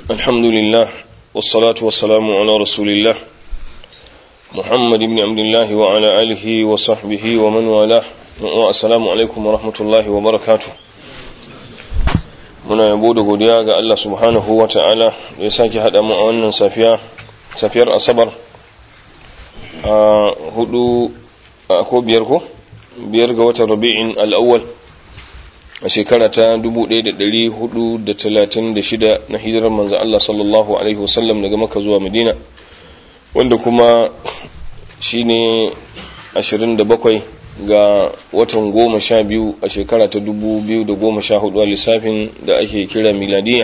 الحمد لله والصلاة والسلام على رسول الله محمد بن عبد الله وعلى آله وصحبه ومن والاه والسلام عليكم ورحمة الله وبركاته muna yabo da godiya ga Allah subhanahu wa ta'ala da ya sake haɗa mu a wannan safiya safiyar asabar a hudu ko biyar ko biyar ga watan rabi'in al'awwal a shekara ta 1436 na hijirar manzo Allah sallallahu alaihi wasallam daga maka zuwa madina wanda kuma shine 27 ga watan goma sha biyu a shekara ta 2014 a lissafin da ake kira miladiya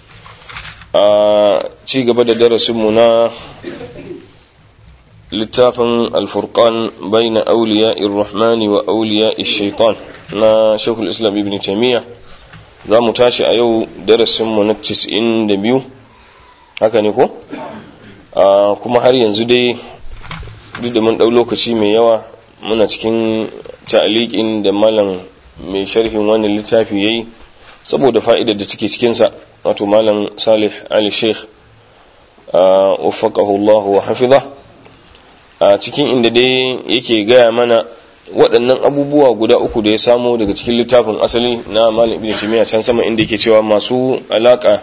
a ci gaba da darasinmu na littafin alfurkan bai na auliya irrahmani wa auliya shaitan na shekul islam ibn taimiyya za mu tashi a yau darasinmu na 92 haka ne ko kuma har yanzu dai duk da mun ɗau lokaci mai yawa muna cikin ta'aliƙin da malam mai sharhin wannan littafi yayi saboda fa'idar da take cikinsa wato malam salih ali sheikh waffaqahu Allah wa hafiza a cikin inda dai yake gaya mana waɗannan abubuwa guda uku da ya samu daga cikin littafin asali na malam ibn timiya can sama inda yake cewa masu alaka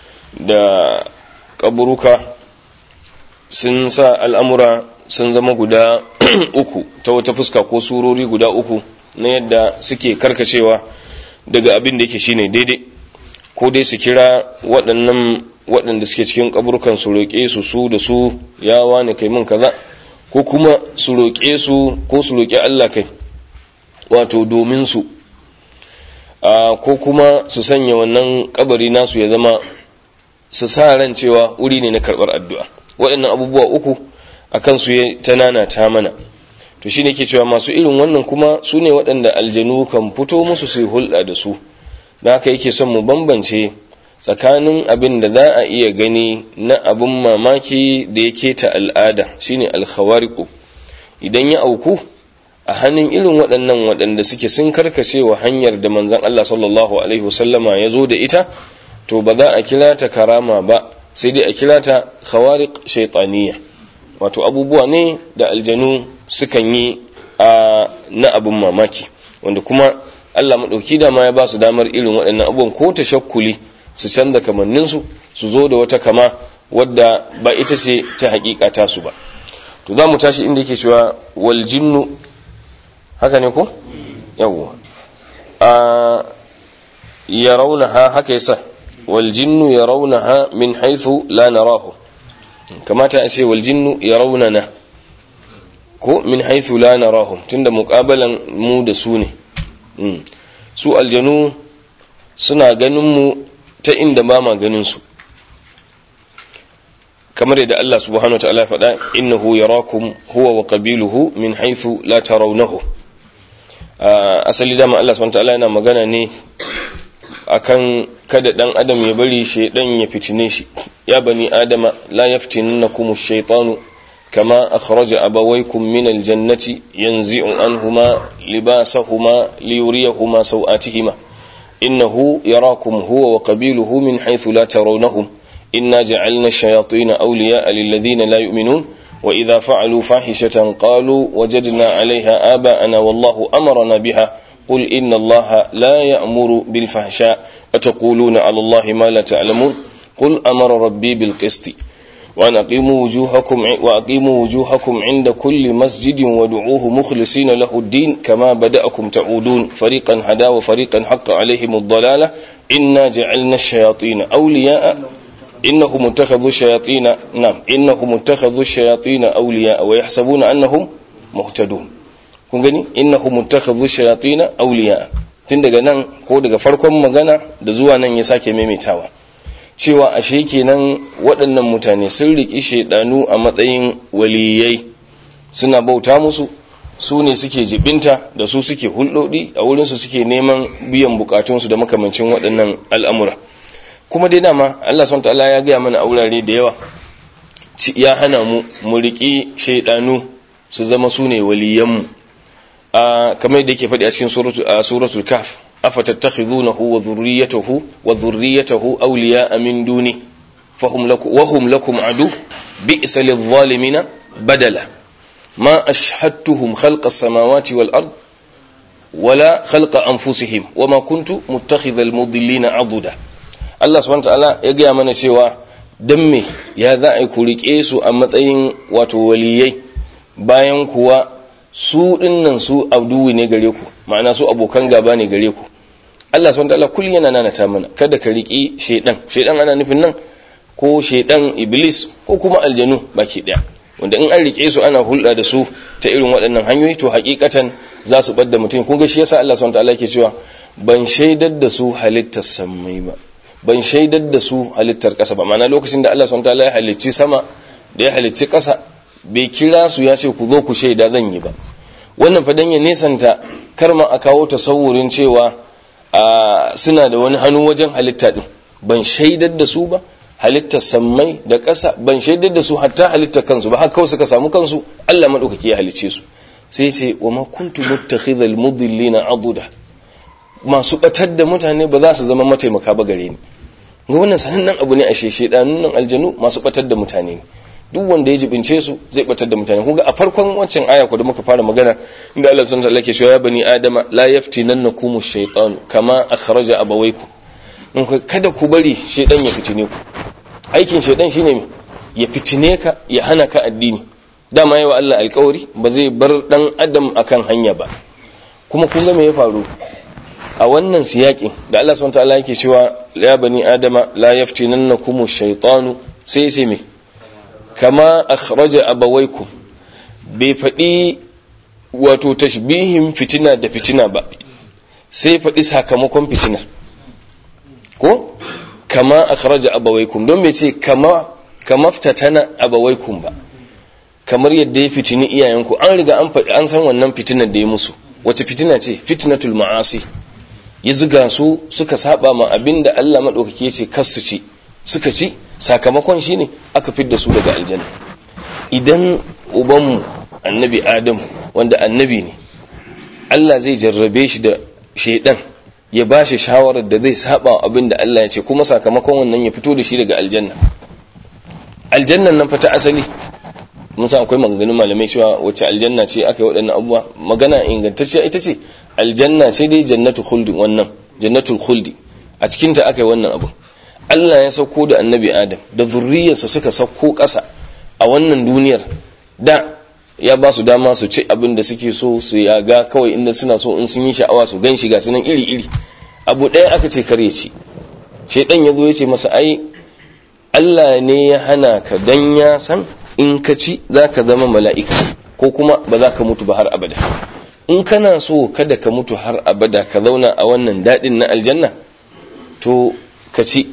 da kaburuka sun sa al'amura sun zama guda uku ta wata fuska ko surori guda uku na yadda suke karkacewa daga abin da yake shine daidai ko dai su kira waɗannan waɗanda suke cikin kaburukan su roƙe su su da su ya wani kai min kaza ko kuma su roƙe su ko su roƙi Allah kai wato domin su ko kuma su sanya wannan kabari nasu ya zama su sa ran cewa wuri ne na karɓar addu'a waɗannan abubuwa uku a kansu ya tanana ta mana to shine ke cewa masu irin wannan kuma su ne waɗanda aljanu kan fito musu su hulɗa da su da haka yake son mu bambance tsakanin abin da za a iya gani na abin mamaki da ya keta al'ada shine alkhawariku idan ya auku a hannun irin waɗannan waɗanda suke sun karkace wa hanyar da manzon Allah sallallahu alaihi wasallama ya zo da ita to ba za a kira ta karama ba sai dai a kira ta khawariq shaytaniyya wato abubuwa ne da aljanu sukan yi a na abin mamaki wanda kuma Allah maɗauki dama ya ba su damar irin waɗannan abubuwan ko ta shakkuli su canza kamanninsu su zo da wata kama wadda ba ita ce ta haƙiƙa tasu ba to za mu tashi inda yake cewa wal jinnu haka ne ko yawwa a yarawnaha haka yasa wal jinnu yarawnaha min haythu la narahu kamata a ce wal jinnu yarawna ko min haythu la narahum tunda muqabalan mu da su ne su aljanu suna ganin mu ta inda ba ma ganin su kamar yadda Allah subhanahu wataala ya faɗa innahu yarakum huwa wa qabiluhu min haythu la tarawnahu asali dama Allah subhanahu wataala yana magana ne akan kada dan adam ya bari shaidan ya fitine shi ya bani adama la yaftinannakum ash-shaytanu kama akhraja abawaykum min al-jannati yanzi'u anhuma libasahuma liyuriyahuma sawatihima innahu yarakum huwa wa qabiluhu min haythu la tarawnahum inna ja'alna ash-shayatina awliya'a lilladhina la yu'minun wa idha fa'alu fahishatan qalu wajadna 'alayha aba'ana wallahu amarna biha قل إن الله لا يأمر بالفحشاء أتقولون على الله ما لا تعلمون قل أمر ربي بالقسط وأن أقيموا وجوهكم وأقيموا وجوهكم عند كل مسجد ودعوه مخلصين له الدين كما بدأكم تعودون فريقا هدى وفريقا حق عليهم الضلالة إنا جعلنا الشياطين أولياء إنهم اتخذوا الشياطين نعم إنهم اتخذوا الشياطين أولياء ويحسبون أنهم مهتدون kun gani innahu muttakhadhu shayatin awliya tun daga nan ko daga farkon magana da zuwa nan ya sake maimaitawa cewa ashe kenan waɗannan mutane sun riki shaidanu a matsayin waliyai suna bauta musu su ne suke jibinta da su suke hulɗoɗi a wurin su suke neman biyan bukatunsu da makamancin waɗannan al'amura kuma dai dama Allah subhanahu ta'ala ya gaya mana a wurare da yawa ya hana mu mu riki shaidanu su zama su ne waliyanmu kamar yadda yake faɗi a cikin suratul kaf afatattakhidunahu wa dhurriyyatahu wa dhurriyyatahu awliya'a min duni fahum lakum wa hum lakum adu bi'sa lidh-dhalimina badala ma ashhadtuhum khalqa as-samawati wal ard wala khalqa anfusihim wama kuntu muttakhidhal mudillina aduda Allah subhanahu wa ta'ala ya ga mana cewa dan me ya za a ku rike su a matsayin wato waliyai bayan kuwa su dinnan su abduwi ne gare ku ma'ana su abokan gaba ne gare ku Allah subhanahu wataala kullun yana nanata mana kada ka riki shedan shedan ana nufin nan ko shedan iblis ko kuma aljanu baki daya wanda in an rike su ana hulɗa da su ta irin waɗannan hanyoyi to hakikatan za su bar da mutum kun ga shi yasa Allah subhanahu wataala yake cewa ban shaidar da su halittar samai ba ban shaidar da su halittar ƙasa ba ma'ana lokacin da Allah subhanahu wataala ya halicci sama da ya halicci ƙasa bai kira su ya ce ku zo ku shaida zan yi ba wannan fadan ya nesanta karma a kawo tasawurin cewa suna da wani hannu wajen halitta din ban shaidar da su ba halittar sammai da ƙasa ban shaidar da su hatta halittar kansu ba har kawai suka samu kansu Allah madaukaki ya halicce su sai sai wa ma kuntu muttakhidhal mudillina aduda masu batar da mutane ba za su zama mataimaka ba gare ni ga wannan sanannen abu ne a sheshe nan aljanu masu batar da mutane ne duk wanda ya jibince su zai batar da mutane kuga a farkon wancan aya ko da muka fara magana inda Allah subhanahu wa ta'ala ke cewa ya bani adama la yaftinannakum ash-shaytan kama akhraja abawaykum in kada ku bari shaydan ya fitine ku aikin shaydan shine ya fitine ka ya hana ka addini dama yawa Allah alƙawari ba zai bar dan adam akan hanya ba kuma kun ga me ya faru a wannan siyakin da Allah subhanahu wa ta'ala yake cewa ya bani adama la yaftinannakum ash-shaytanu sai sai me kama akhraja abawaikum bai faɗi wato tashbihin fitina da fitina ba sai faɗi sakamakon fitinar ko kama akhraja abawaikum don bai ce kama kama fitatana abawaikum ba kamar yadda ya fitini iyayenku an riga an faɗi an san wannan fitinar da ya musu wace fitina ce fitnatul ma'asi ya zuga su suka saba ma abinda Allah madaukake ce kasu ci suka ci sakamakon shine aka fidda su daga aljanna idan ubanmu annabi adam wanda annabi ne Allah zai jarrabe shi da shaidan ya ba shi shawarar da zai saba abin da Allah ya ce kuma sakamakon wannan ya fito da shi daga aljanna aljannan nan fa ta asali mun san akwai maganganun malamai cewa wacce aljanna ce aka yi waɗannan abubuwa magana ingantacciya ita ce aljanna ce dai jannatu khuldi wannan jannatul khuldi a cikin ta aka yi wannan abu Allah ya sauko da annabi Adam da zurriyarsa suka sauko ƙasa a wannan duniyar da ya ba su dama su ci abin da suke so su yaga kawai inda suna so in sun yi sha'awa su gan shi ga sunan iri-iri abu ɗaya aka ce kare ci shaidan ya zo ya ce masa ai Allah ne ya hana ka dan ya san in ka ci za ka zama mala'ika ko kuma ba za ka mutu ba har abada in kana so kada ka mutu har abada ka zauna a wannan daɗin na aljanna to ka ci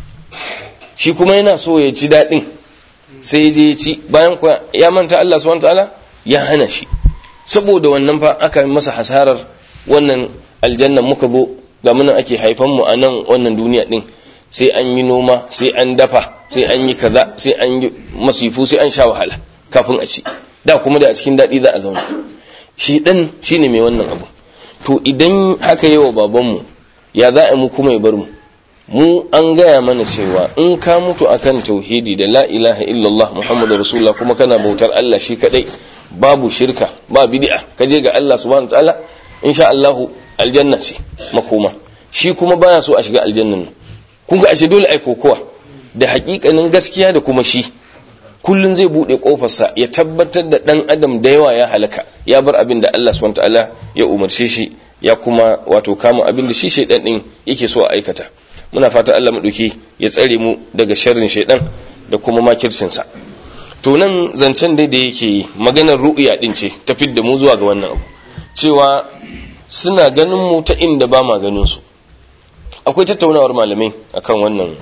shi kuma yana so ya ci daɗin sai je ya ci bayan kuwa ya manta Allah subhanahu ta'ala ya hana shi saboda wannan fa aka masa hasarar wannan aljannan muka zo ga munan ake haifan mu a nan wannan duniya din sai an yi noma sai an dafa sai an yi kaza sai an yi masifu sai an sha wahala kafin a ci da kuma da a cikin daɗi za a zauna shi ɗan shine mai wannan abu to idan haka yi wa babanmu ya za a mu kuma ya bar mu mu an gaya mana cewa in ka mutu akan tauhidi da la ilaha illallah muhammadu rasulullah kuma kana bautar Allah shi kadai babu shirka ba bid'a ka je ga Allah subhanahu wa ta'ala insha Allah aljanna ce makoma shi kuma baya so a shiga aljannan nan kun ga ashe dole ai kokowa da hakikanin gaskiya da kuma shi kullun zai bude kofarsa ya tabbatar da dan adam da yawa ya halaka ya bar abin da Allah subhanahu wa ta'ala ya umarce shi ya kuma wato kama abin da shi shaidan din yake so a aikata muna fata Allah maɗauki ya tsare mu daga sharrin shaidan da kuma makircinsa to nan zancen dai da yake yi maganar ru'ya din ce ta da mu zuwa ga wannan abu cewa suna ganin mu ta inda ba ma ganin su akwai tattaunawar malamai akan wannan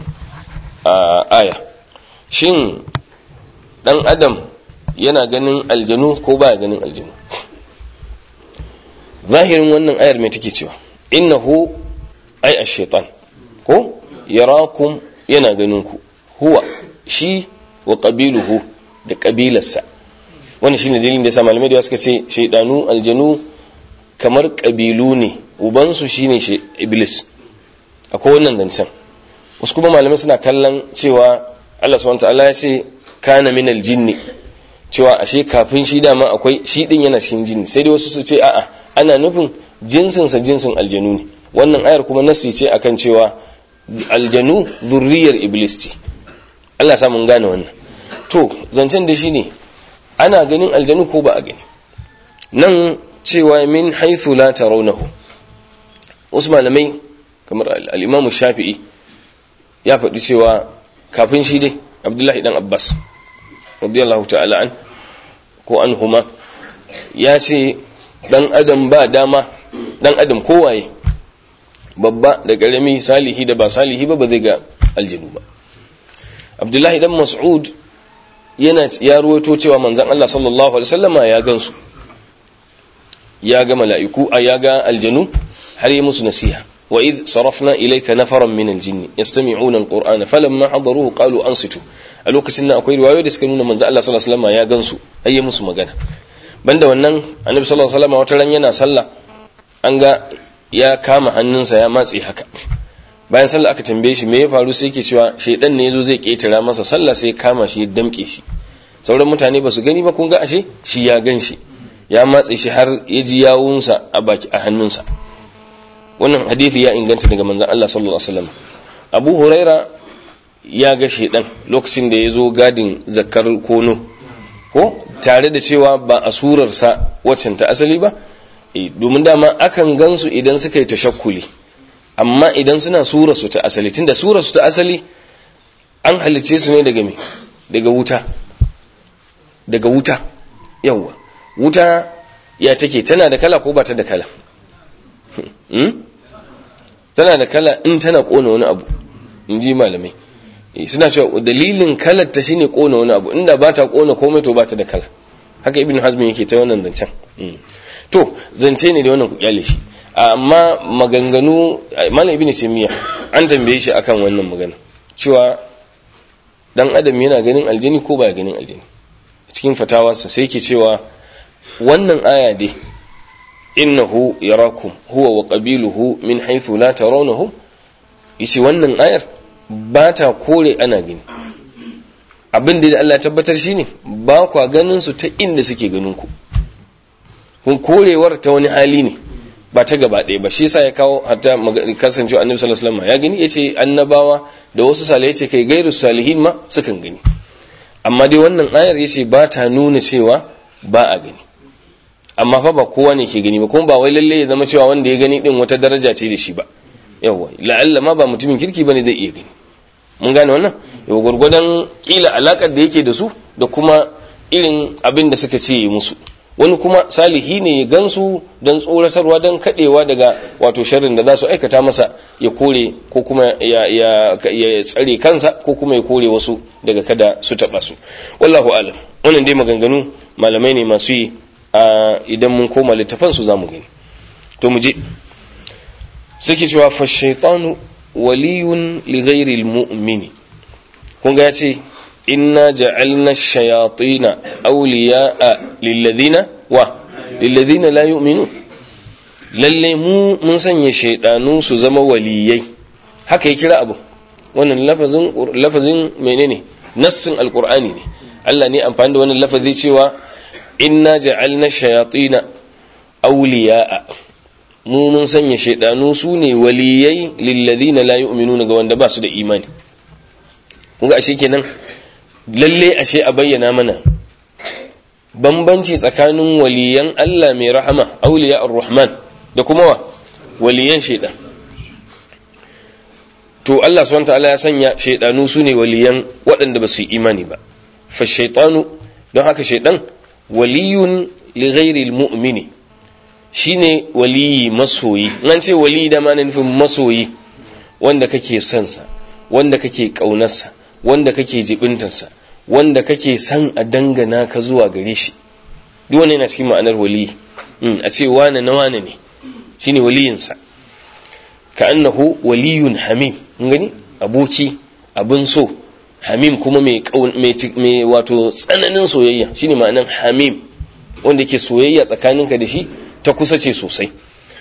aya shin dan adam yana ganin aljanu ko baya ganin aljanu zahirin wannan ayar mai take cewa innahu ay ash-shaytan ko yarakum yana ganin ku huwa shi wa qabiluhu da kabilarsa wannan shine dalilin da yasa malamai da suka ce shaydanu aljanu kamar kabilu ne uban su shine iblis akwai wannan zancen wasu kuma malamai suna kallon cewa Allah subhanahu ta'ala ya ce kana min aljinni cewa ashe kafin shi dama akwai shi din yana cikin jinni sai dai wasu su ce a'a ana nufin jinsin sa jinsin aljanu ne wannan ayar kuma nasi ce akan cewa aljanu zurriyar iblis ce Allah ya mun gane wannan to zancen da shi ne ana ganin aljanu ko ba a gani nan cewa min haithu la tarawnahu wasu malamai kamar al-Imam Shafi'i ya faɗi cewa kafin shi dai Abdullahi dan Abbas radiyallahu ta'ala an ko anhuma ya ce dan adam ba dama dan adam kowaye babba da karami salihi da ba salihi ba ba zai ga aljinu ba Abdullahi dan Mas'ud yana ya ruwaito cewa manzon Allah sallallahu alaihi wasallama ya gansu ya ga mala'iku a ya ga aljanu har yi musu nasiha wa idh sarafna ilayka nafaran min aljinni yastami'una alqur'ana falamma hadaruhu qalu ansitu a lokacin nan akwai riwayoyi da suka nuna manzo Allah sallallahu alaihi wasallam ya gansu har yi musu magana banda wannan annabi sallallahu alaihi wasallam wata ran yana sallah an ga ya kama hannunsa ya matse haka bayan sallah aka tambaye shi me ya faru sai yake cewa shedan ne yazo zai ketara masa sallah sai ya kama shi ya damke shi sauran mutane ba su gani ba kun ga ashe shi ya gan shi ya matse shi har ya ji yawunsa a baki a hannunsa wannan hadisi ya inganta daga manzon Allah sallallahu alaihi wasallam Abu Huraira ya ga shedan lokacin da ya zo gadin zakkar kono ko tare da cewa ba a surarsa waccan ta asali ba domin dama akan gansu idan suka yi tashakkuli amma idan suna surarsu ta asali tunda surarsu ta asali an halice su ne daga me daga wuta daga wuta yawwa wuta ya take tana da kala ko ba ta da kala tana da kala in tana kona wani abu in ji malamai suna cewa dalilin kalar ta shine kona wani abu inda ba ta kona komai to ba ta da kala haka ibn hazmi yake ta wannan zancen to zance ne da wannan kyale shi amma maganganu malam ibn taymiya an tambaye shi akan wannan magana cewa dan adam yana ganin aljini ko ba ganin aljini cikin fatawarsa sai ke cewa wannan aya dai innahu yarakum huwa wa qabiluhu min haythu la tarawnahum yace wannan ayar ba ta kore ana gani abin da Allah ya tabbatar shine ba kwa ganin su ta inda suke ganin ku kun korewar ta wani hali ne ba ta gaba ɗaya ba shi yasa ya kawo hatta kasancewa annabi sallallahu alaihi wasallam ya gani yace annabawa da wasu salihai yace kai gairu salihin ma sukan gani amma dai wannan ayar yace ba ta nuna cewa ba a gani amma fa ba kowa ne ke gani ba kuma ba wai lalle ya zama cewa wanda ya gani din wata daraja ce da shi ba yawa la'alla ma ba mutumin kirki bane zai iya gani mun gane wannan yawa gurgudan kila alakar da yake da su da kuma irin abin da suka ce musu wani kuma salihi ne ya gansu don tsoratarwa don kadewa daga wato sharrin da za su aikata masa ya kore ko kuma ya, ya, ya tsare kansa ko kuma ya kore wasu daga kada su taba su wallahu alam wannan dai maganganu malamai ne masu yi a idan mun koma littafan su zamu gani to mu je suke cewa fa shaytanu waliyun li ghairi almu'mini kun ga yace inna ja'alna ash-shayatina awliya'a lilladhina wa lilladhina la yu'minun lalle mu mun sanya shaydanu su zama waliyai haka ya kira abu wannan lafazin lafazin menene nassin alqur'ani ne Allah ne amfani da wannan lafazi cewa inna ja'alna shayatina awliya'a mu mun sanya shaydanu su ne waliyai lilladhina la yu'minuna ga wanda ba su da imani kun ga ashe kenan lalle ashe a bayyana mana bambanci tsakanin waliyan Allah mai rahama auliya ar-rahman da kuma wa waliyan shaidan to Allah subhanahu ta'ala ya sanya shaidanu su ne waliyan waɗanda ba su yi imani ba fa shaitanu don haka shaidan waliyun li ghairi al-mu'mini shine waliyi masoyi nan ce waliyi da ma nufin masoyi wanda kake son sa wanda kake kaunarsa wanda kake jibintarsa wanda kake san a dangana ka zuwa gare shi duk wani yana cikin ma'anar wali a ce wane na wane ne shine waliyinsa ka annahu waliyun hamim gani aboki abin so hamim kuma mai mai wato tsananin soyayya shine ma'anar hamim wanda ke soyayya tsakaninka da shi ta kusa ce sosai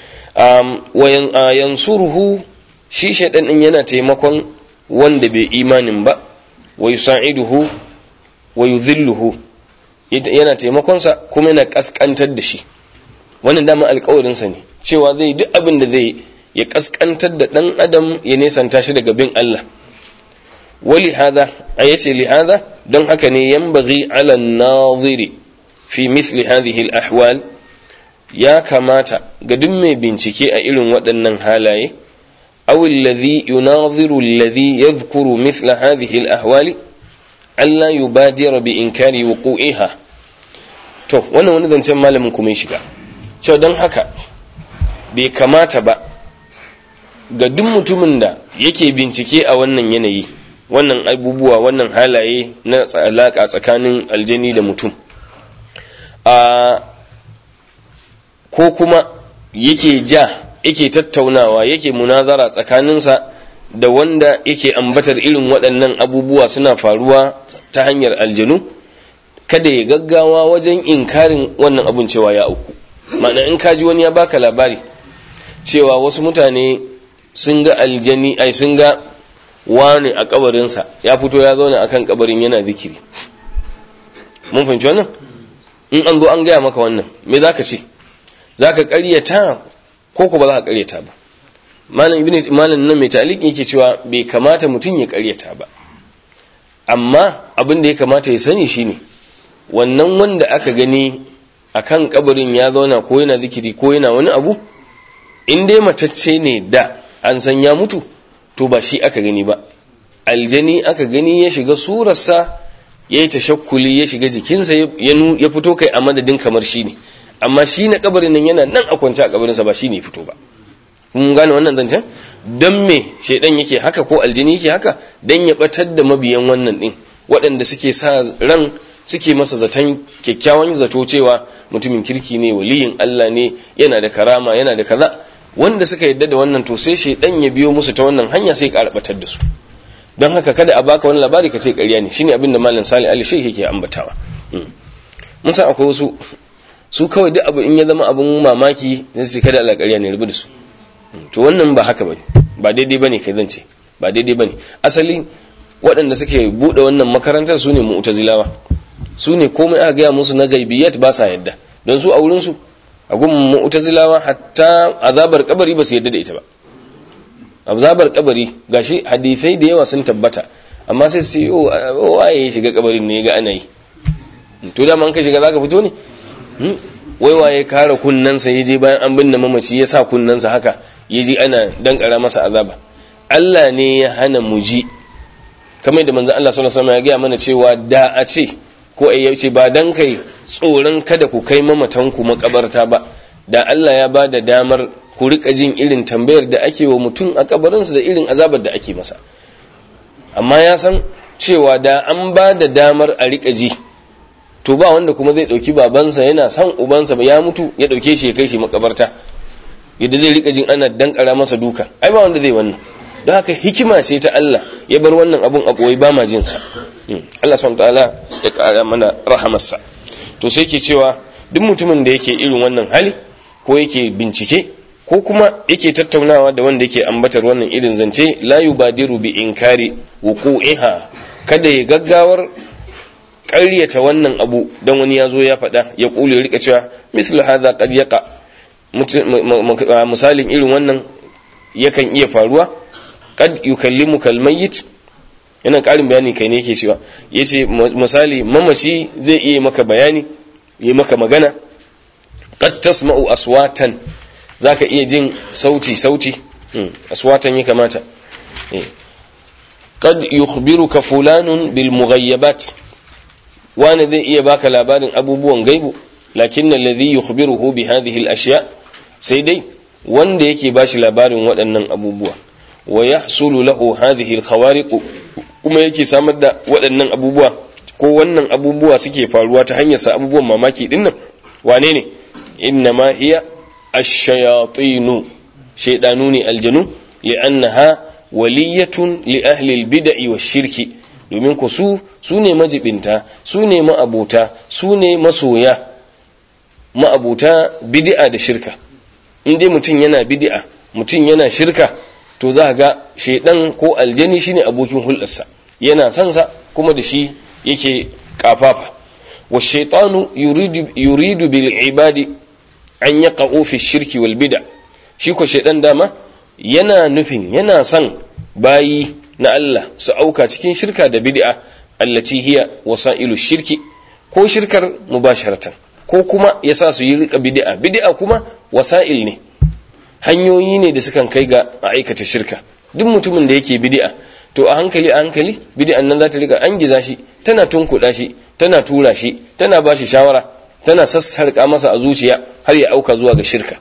wa yansuruhu shi shaidan din yana taimakon wanda bai imanin ba wa yusa'iduhu wa yudhilluhu yana taimakonsa kuma yana kaskantar da shi wannan dama alƙawarinsa ne cewa zai duk abin da zai ya kaskantar da ɗan adam ya nesanta shi daga bin Allah wali hada a yace li hada don haka ne yanbaghi ala naziri fi mithli hadhihi al-ahwal ya kamata ga duk mai bincike a irin waɗannan halaye aw alladhi yunaziru alladhi yadhkuru mithla hadhihi al-ahwali alla yubadira bi inkari wuqu'iha to wannan wani zancen malamin kuma ya shiga cewa don haka bai kamata ba ga duk mutumin da yake bincike a wannan yanayi wannan abubuwa wannan halaye na alaƙa tsakanin aljani da mutum a ko kuma yake ja yake tattaunawa yake munazara tsakaninsa da wanda yake ambatar irin waɗannan abubuwa suna faruwa ta hanyar aljanu kada ya gaggawa wajen inkarin wannan abun cewa ya auku ma'ana in kaji wani ya baka labari cewa wasu mutane sun ga aljani ai sun ga wani a kabarinsa ya fito ya zauna akan kabarin yana zikiri mun fahimci wannan in an zo an gaya maka wannan me zaka ce zaka ƙaryata ko ko ba za ka ƙaryata ba malam ibnu malam nan mai ta'liq yake cewa bai kamata mutum ya ƙaryata ba amma abin da ya kamata ya sani shine wannan wanda aka gani akan kabarin ya zauna ko yana zikiri ko yana wani abu in dai matacce ne da an san ya mutu to ba shi aka gani ba aljani aka gani ya shiga surarsa ya yi tashakkuli ya shiga jikinsa ya fito kai a madadin kamar shi ne amma shi na kabarin nan yana nan a kwance a kabarinsa ba shi ne fito ba kun gane wannan zancen don me shaidan yake haka ko aljini yake haka don ya batar da mabiyan wannan din waɗanda suke sa ran suke masa zaton kyakkyawan zato cewa mutumin kirki ne waliyin Allah ne yana da karama yana da kaza wanda suka yadda da wannan to sai shaidan ya biyo musu ta wannan hanya sai ya batar da su don haka kada a baka wani labari ka ce ƙarya ne shine abin da malam Salih Ali Sheikh yake ambatawa mun san akwai wasu su kawai duk abu in ya zama abin mamaki sai su kada Allah ƙarya ne rubu da su to wannan ba haka bane ba daidai bane kai zance ba daidai bane asali waɗanda suke buɗe wannan makarantar su ne mu'tazilawa su ne komai aka gaya musu na gaibiyat ba sa yadda don su a wurin su a gun mu'tazilawa hatta azabar kabari ba su yadda da ita ba azabar kabari gashi hadisai da yawa sun tabbata amma sai su yi waye ya shiga kabarin ne ga ana yi to da man ka shiga zaka fito ne wai waye kare kunnansa yaje bayan an binne mamaci ya sa kunnansa haka yaje ana dankara masa azaba Allah ne ya hana mu ji kamar da manzon Allah sallallahu alaihi wasallam ya ga mana cewa da a ce ko ai ya ce ba dan kai tsoron kada ku kai mamatanku makabarta ba da Allah ya ba da damar ku rika jin irin tambayar da ake wa mutum a kabarinsa da irin azabar da ake masa amma ya san cewa da an ba da damar a rika ji to ba wanda kuma zai dauki babansa yana son ubansa ba ya mutu ya dauke shi ya kai shi makabarta yadda zai rika jin ana dankara masa duka ai ba wanda zai wannan don haka hikima ce ta Allah ya bar wannan abun a koyi ba ma jin sa Allah subhanahu wataala ya kara mana rahamarsa to sai ke cewa duk mutumin da yake irin wannan hali ko yake bincike ko kuma yake tattaunawa da wanda yake ambatar wannan irin zance la yubadiru bi inkari wuqu'iha kada ya gaggawar ƙaryata wannan abu dan wani ya zo ya faɗa ya kule ya rika cewa mislu hadha qad yaqa misalin irin wannan yakan iya faruwa qad yukallimu kalmayyit yana ƙarin bayani kai ne yake cewa yace misali mamaci zai iya maka bayani yi maka magana qad tasma'u aswatan zaka iya jin sauti sauti aswatan ya kamata qad yukhbiruka fulanun bil mughayyabat wani zai iya baka labarin abubuwan gaibu lakin alladhi yukhbiruhu bi hadhihi al ashya sai dai wanda yake bashi labarin waɗannan abubuwa wa yahsulu lahu hadhihi al khawariq kuma yake samar da waɗannan abubuwa ko wannan abubuwa suke faruwa ta hanyar sa abubuwan mamaki dinnan wane ne innama hiya ash-shayatinu shaydanu ne aljanu li'annaha waliyatun li ahli al-bid'i wash-shirki domin ku su su ne majibinta su ne ma'abuta su ne masoya ma'abuta bid'a da shirka in dai mutum yana bid'a mutum yana shirka to za ga shaidan ko aljani shine abokin hulɗarsa yana son sa kuma da shi yake kafafa wa shaitanu yuridu yuridu bil ibadi an yaqa'u fi shirki wal bid'a shi ko shaitan dama yana nufin yana son bayi na Allah su auka cikin shirka da bid'a allati hiya wasailu shirki ko shirkar mubasharatan ko kuma yasa su yi rika bid'a bid'a kuma wasail ne hanyoyi ne da sukan kai ga a aikata shirka duk mutumin da yake bid'a to a hankali a hankali bid'an nan za ta rika an giza shi tana tunkuɗa shi tana tura shi tana ba shi shawara tana sassarƙa masa a zuciya har ya auka zuwa ga shirka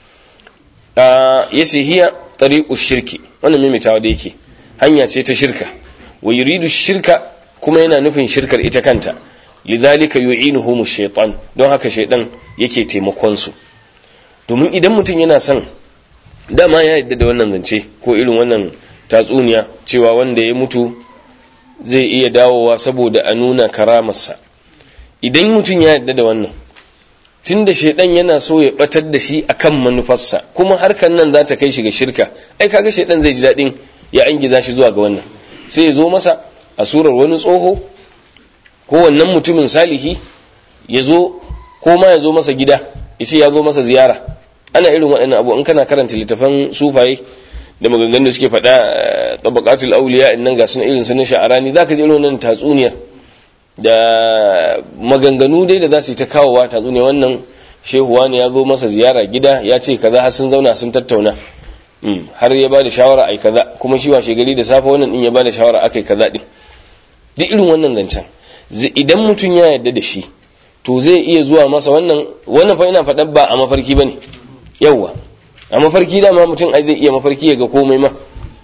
ya ce hiya tariqu shirki wannan mimitawa da yake hanya ce ta shirka wa yuridu shirka kuma yana nufin shirkar ita kanta lidhalika yu'inuhum shaytan don haka shaydan yake taimakon su domin idan mutum yana son dama ya yadda da wannan zance ko irin wannan tatsuniya cewa wanda ya mutu zai iya dawowa saboda a nuna karamarsa idan mutum ya yadda da wannan tun da shaidan yana so ya batar da shi akan manufarsa kuma harkar nan za ta kai shi ga shirka ai kaga shaidan zai ji daɗin ya angiza shi zuwa ga wannan sai ya zo masa a surar wani tsoho ko wannan mutumin salihi ya zo ko ma ya zo masa gida ya ce ya zo masa ziyara ana irin waɗannan abu in kana karanta littafan sufaye da maganganun da suke faɗa tabaqatul awliya innan ga sun irin sunan sha'arani zaka ji irin wannan tatsuniyar da maganganu dai da za su yi ta kawowa tatsuniya wannan shehuwa ne ya zo masa ziyara gida ya ce kaza har sun zauna sun tattauna har ya ba da shawara ai kaza kuma shi washe gari da safe wannan din ya ba da shawara akai kaza din duk irin wannan zancen idan mutum ya yarda da shi to zai iya zuwa masa wannan wannan fa ina faɗa ba a mafarki bane yawwa a mafarki dama mutum ai zai iya mafarki ya ga komai ma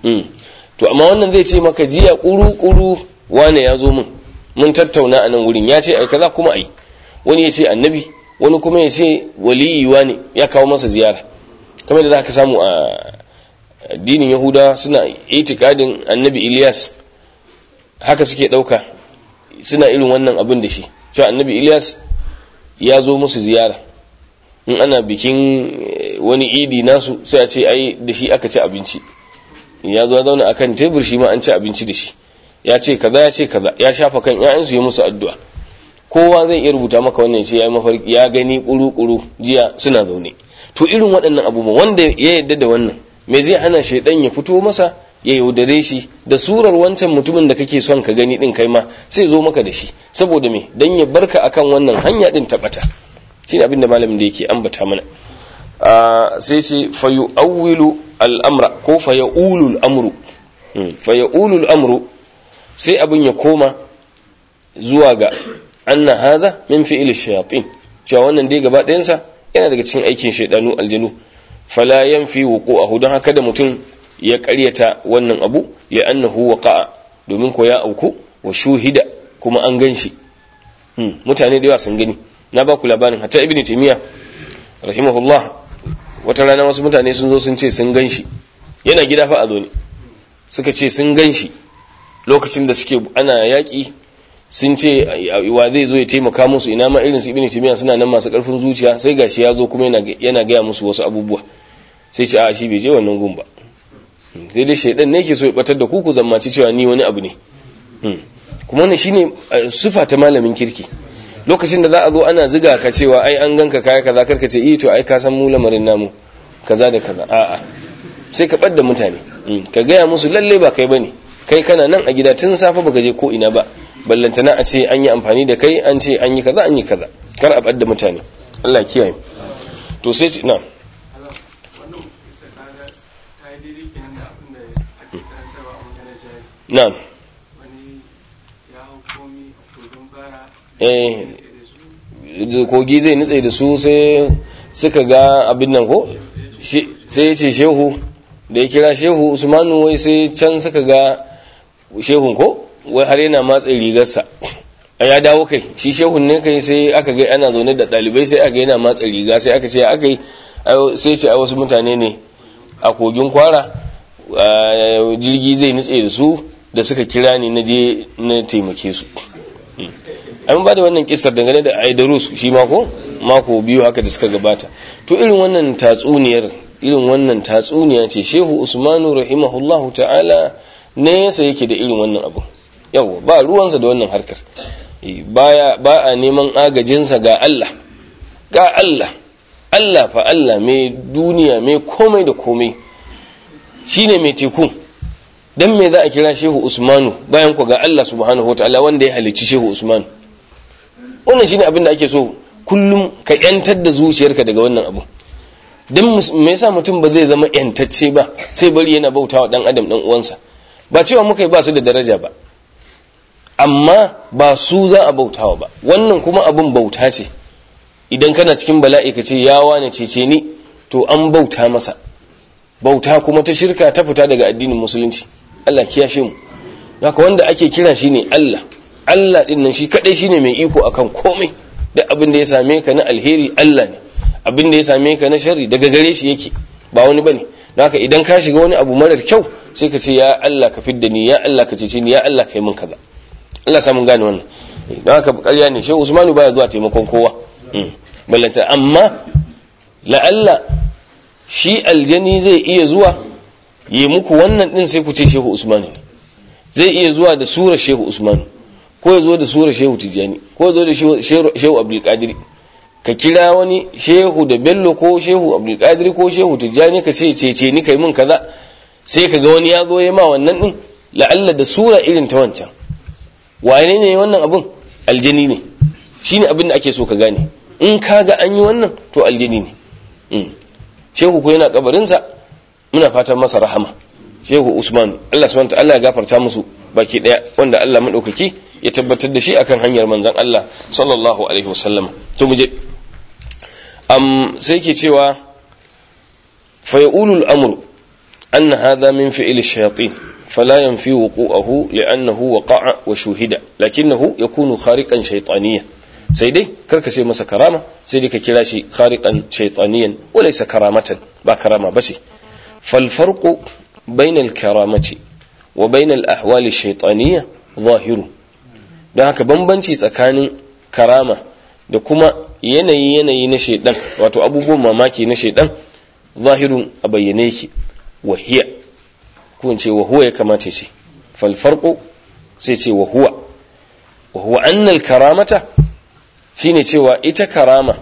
to amma wannan zai ce maka jiya kuru kuru wane ya zo min mun tattauna a nan wurin ya ce ai kaza kuma ai wani ya ce annabi wani kuma ya ce waliyi wane ya kawo masa ziyara kamar da za ka samu a addinin yahuda suna itikadin annabi ilyas haka suke ɗauka suna irin wannan abin da shi cewa annabi ilyas ya zo musu ziyara in ana bikin wani idi nasu sai a ce ai da shi aka ci abinci ya zo zauna akan tebur shi ma an ci abinci da shi ya ce kaza ya ce kaza ya shafa kan ƴaƴansu ya musu addu'a kowa zai iya rubuta maka wannan ce ya mafarki ya gani kuru-kuru jiya suna zaune to irin waɗannan abubuwa wanda ya yarda da wannan me zai hana shaidan ya fito masa ya yaudare shi da surar wancan mutumin da kake son ka gani din kai ma sai zo maka da shi saboda me dan ya barka akan wannan hanya din tabata shine abin da malamin da yake ambata mana sai ce fayu awwilu al'amra ko faya'ulu al'amru faya'ulu al'amru sai abin ya koma zuwa ga anna hadha min fi'il shayatin cewa wannan dai gaba ɗayansa yana daga cikin aikin shaidanu aljanu fala yanfi wuqu'ahu don haka da mutum ya ƙaryata wannan abu ya annahu waqa'a domin ko ya auku wa shuhida kuma an ganshi mutane da yawa sun gani na ba ku labarin hatta ibnu taymiya rahimahullah wata rana wasu mutane sun zo sun ce sun gan shi yana gida fa a zo ne suka ce sun gan shi lokacin da suke ana yaƙi sun ce wa zai zo ya taimaka musu ina ma irin su ibn timiya suna nan masu ƙarfin zuciya sai gashi ya zo kuma yana gaya musu wasu abubuwa sai ce a shi bai je wannan gun ba sai dai shaidan ne ke so ya batar da ku ku zammaci cewa ni wani abu ne kuma wannan shine sufa ta malamin kirki lokacin da za a zo ana ziga ka cewa ai an ganka kaya kaza karka ce eh to ai ka san mu lamarin namu kaza da kaza a'a sai ka ɓadda mutane ka gaya musu lalle ba kai bane kai kana nan a gida tun safe baka je ko ina ba ballantana a ce an yi amfani da kai an ce an yi kaza an yi kaza kar a ɓadda mutane Allah ya kiyaye to sai ce na na'am eh kogi zai nutse da su sai suka ga abin nan ko sai ya ce shehu da ya kira shehu usmanu wai sai can suka ga shehun ko wai har yana matsa rigarsa a ya dawo kai shi shehun ne kai sai aka ga ana zaune da ɗalibai sai aka yana matsa riga sai aka ce aka yi sai ce a wasu mutane ne a kogin kwara jirgi zai nutse da su da suka kira ni na je na taimake su an ba da wannan kisar dangane da aidarus shi mako mako biyu haka da suka gabata to irin wannan tatsuniyar irin wannan tatsuniya ce shehu usmanu rahimahullahu ta'ala ne yasa yake da irin wannan abu yawa ba ruwansa da wannan harkar baya ba a neman agajinsa ga Allah ga Allah Allah fa Allah mai duniya mai komai da komai shine mai teku dan me za a kira Shehu Usmanu bayan ku ga Allah subhanahu wataala wanda ya halicci Shehu Usmanu wannan shine abin da ake so kullum ka yantar da zuciyarka daga wannan abu dan me yasa mutum ba zai zama yantacce ba sai bari yana bautawa dan adam dan uwansa ba cewa muka yi ba su da daraja ba amma ba su za a bautawa ba wannan kuma abin bauta ce idan kana cikin bala'i ka ce ya wane cece ni to an bauta masa bauta kuma ta shirka ta fita daga addinin musulunci Allah kiyashe mu haka wanda ake kira shine Allah Allah din nan shi kadai shine mai iko akan komai duk abin da ya same ka na alheri Allah ne abin da ya same ka na sharri daga gare shi yake ba wani bane haka idan ka shiga wani abu marar kyau sai ka ce ya Allah ka fidda ni ya Allah ka cece ni ya Allah ka yi min kaza Allah sa mun gane wannan don haka ƙarya ne shehu Usmanu baya zuwa taimakon kowa ballanta amma la'alla shi aljani zai iya zuwa yi muku wannan din sai ku ce shehu Usmanu ne zai iya zuwa da sura shehu Usmanu ko ya zo da sura shehu Tijjani ko ya zo da shehu Abdul Qadir ka kira wani shehu da Bello ko shehu Abdul Qadir ko shehu Tijjani ka ce cece ni kai mun kaza sai ka ga wani ya zo ya ma wannan din la'alla da sura irin ta wancan wane ne wannan abun aljini ne shine abin da ake so ka gane in ka ga an yi wannan to aljini ne shehu ko yana kabarinsa muna fatan masa rahama shehu usman Allah subhanahu ta'ala ya gafarta musu baki daya wanda Allah madaukaki ya tabbatar da shi akan hanyar manzon Allah sallallahu alaihi wasallam to muje am sai ke cewa fa yaqulu al-amru anna hadha min fi'li ash-shayatin فلا ينفي وقوعه لأنه وقع وشوهد لكنه يكون خارقا شيطانيا سيدي كرك سي مسا كرامة سيدي ككلاشي خارقا شيطانيا وليس كرامة با كرامة بس فالفرق بين الكرامة وبين الأحوال الشيطانية ظاهر da haka bambanci tsakanin karama da kuma yanayi yanayi na shaidan wato abubuwan mamaki na shaidan zahirun a bayyane yake wahiya ko ce wa huwa ya kamata ce falfarko sai ce wa huwa wa huwa annal karamata shine cewa ita karama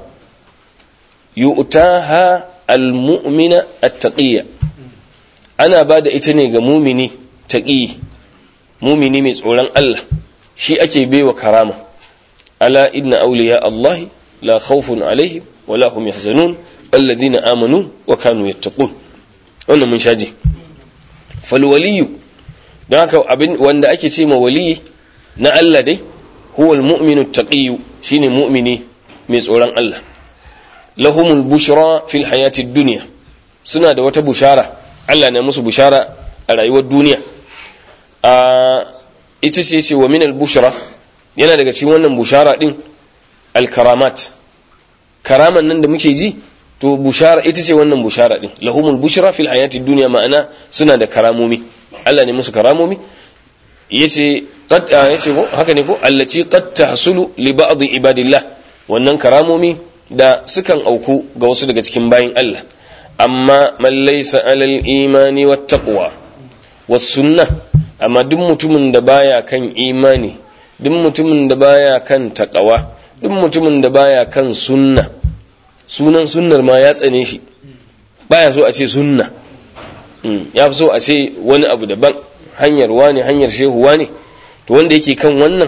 yu'taha almu'mina at-taqiyya ana bada ita ne ga mumini taqi mumini mai tsoron Allah shi ake baiwa karama ala inna awliya Allah la khawfun alaihim wala hum yahzanun alladhina amanu wa kanu yattaqun wannan mun shaji falwaliyu don haka abin wanda ake ce ma waliyi na Allah dai huwa almu'minu taqiyyu shine mu'mini mai tsoron Allah lahumul bushra fil hayati dunya suna da wata bushara Allah ne musu bushara a rayuwar duniya a ita ce ce wa min al-bushra yana daga cikin wannan bushara din al-karamat karaman nan da muke ji to bushara ita ce wannan bushara din lahumul bushra fil hayati dunya ma'ana suna da karamomi Allah ne musu karamomi yace qad yace ko haka ne ko allati qad tahsulu li ba'd ibadillah wannan karamomi da sukan auku ga wasu daga cikin bayin Allah amma man laysa alal imani wat taqwa was sunnah amma duk mutumin da baya kan imani duk mutumin da baya kan taqwa duk mutumin da baya kan sunna sunan sunnar ma ya tsane shi baya so a ce sunna ya fi so a ce wani abu daban hanyar wani hanyar shehu wani to wanda yake kan wannan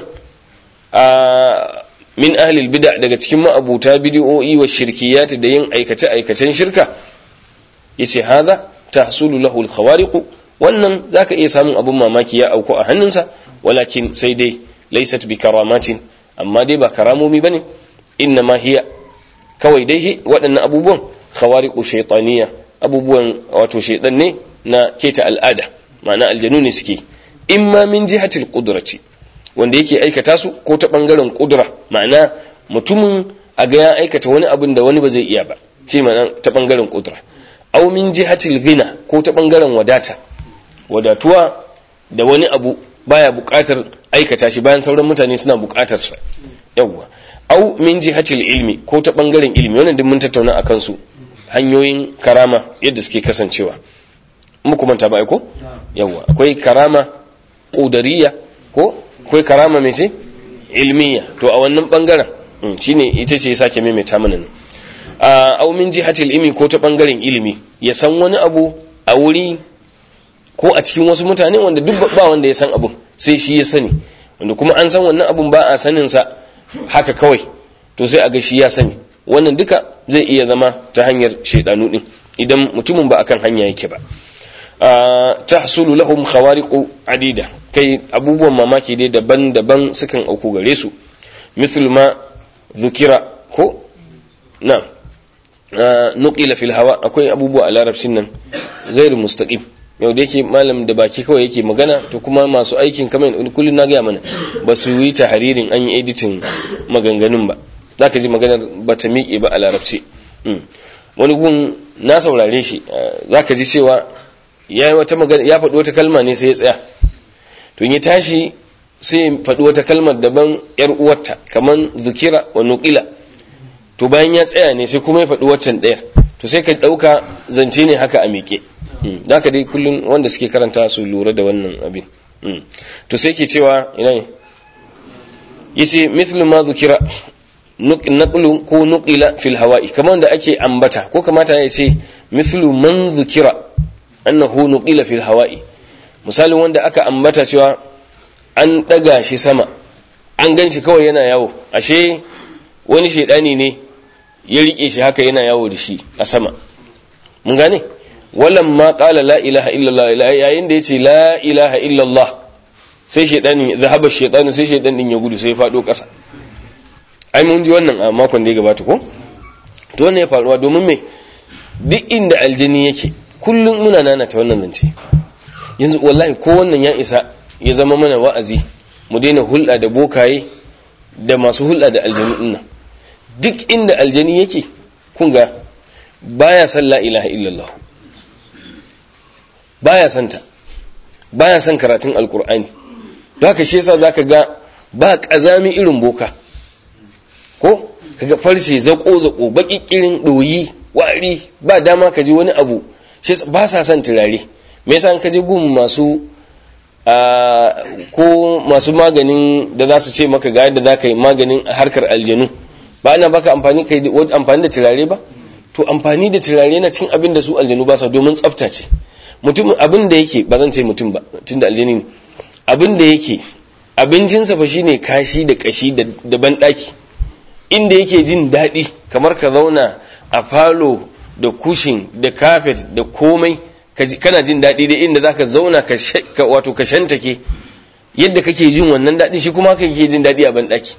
a min ahlil bid'a daga cikin ma'abuta bid'o'i wa shirkiyat da yin aikace aikacen shirka yace hadha tahsulu lahu al-khawariq wannan zaka iya samun abun mamaki ya auku a hannunsa walakin sai dai laysat bi karamatin amma dai ba karamomi bane inna ma hiya kawai dai waɗannan abubuwan khawariqu shaytaniya abubuwan wato shaytan ne na keta al'ada ma'ana aljanu ne suke imma min jihatil qudrati wanda yake aikata su ko ta bangaren kudura ma'ana mutumin a ga ya aikata wani abin da wani ba zai iya ba shi ma'ana ta bangaren kudura aw min jihatil ghina ko ta bangaren wadata wadatuwa da wani abu baya buƙatar aikata shi bayan sauran mutane suna buƙatar sa yawwa aw min jihatil ilmi ko ta bangaren ilmi wannan duk mun tattauna akan su hanyoyin karama yadda suke kasancewa muku manta ba ko yawwa akwai karama qudariya ko akwai karama mai ce ilmiya to a wannan bangaren shine ita ce ya sake maimaita mana nan a min jihatil ilmi ko ta bangaren ilimi ya san wani abu a wuri ko a cikin wasu mutane wanda duk ba wanda ya san abun sai shi ya sani wanda kuma an san wannan abun ba a sanin sa haka kawai to sai a ga shi ya sani wannan duka zai iya zama ta hanyar shaidanu din idan mutumin ba akan hanya yake ba tahsulu lahum khawariqu adida kai abubuwan mamaki dai daban-daban sukan auku gare su mithlu ma dhukira ko na nuqila fil hawa akwai abubuwa a larabcin nan ghairu mustaqim yau da yake malam da baki kawai yake magana to kuma masu aikin kamar kullun na ga mana ba su yi tahririn an yi editing maganganun ba zaka ji maganar ba ta miƙe ba a larabci wani gun na saurare shi zaka ji cewa ya wata magana ya faɗi wata kalma ne sai ya tsaya to ya tashi sai ya faɗi wata kalmar daban yar uwarta kaman zukira wa nuqila to bayan ya tsaya ne sai kuma ya faɗi waccan ɗayar to sai ka ɗauka zance ne haka a miƙe da ka dai kullum wanda suke karanta su lura da wannan abin to sai ke cewa ina ne yace mithlu ma zukira naqlu ko nuqila fil hawa'i kamar da ake ambata ko kamata ya ce mithlu man zukira annahu nuqila fil hawa'i misalin wanda aka ambata cewa an daga shi sama an gan shi kawai yana yawo ashe wani shaidani ne ya rike shi haka yana yawo da shi a sama mun gane walam ma qala la ilaha illallah yayin da yace la ilaha illallah sai shaidani zahaba shaitanu sai shaidan din ya gudu sai ya fado kasa ai mun ji wannan a makon da ya gabata ko to wannan ya faruwa domin me duk inda aljini yake kullum muna nanata wannan zance yanzu wallahi ko wannan ya isa ya zama mana wa'azi mu daina hulɗa da bokaye da masu hulɗa da aljanu ɗin duk inda aljani yake kun ga baya san la ilaha illallah baya san ta baya san karatun alkur'ani don haka shi yasa zaka ga ba kazami irin boka ko kaga farce zako zako bakikirin doyi wari ba dama ka ji wani abu shi ba sa son turare me yasa ka je gun masu ko masu maganin da za su ce maka ga yadda za ka yi maganin harkar aljanu ba ana baka amfani kai amfani da turare ba to amfani da turare na cin abin da su aljanu ba sa domin tsafta ce mutum abin da yake ba zan ce mutum ba tunda aljani ne abin da yake abincinsa fa shine kashi da kashi da banɗaki inda yake jin daɗi kamar ka zauna a falo da kushin da kafet da komai kana jin daɗi da inda zaka zauna ka wato ka shantake yadda kake jin wannan daɗi shi kuma haka kake jin daɗi a banɗaki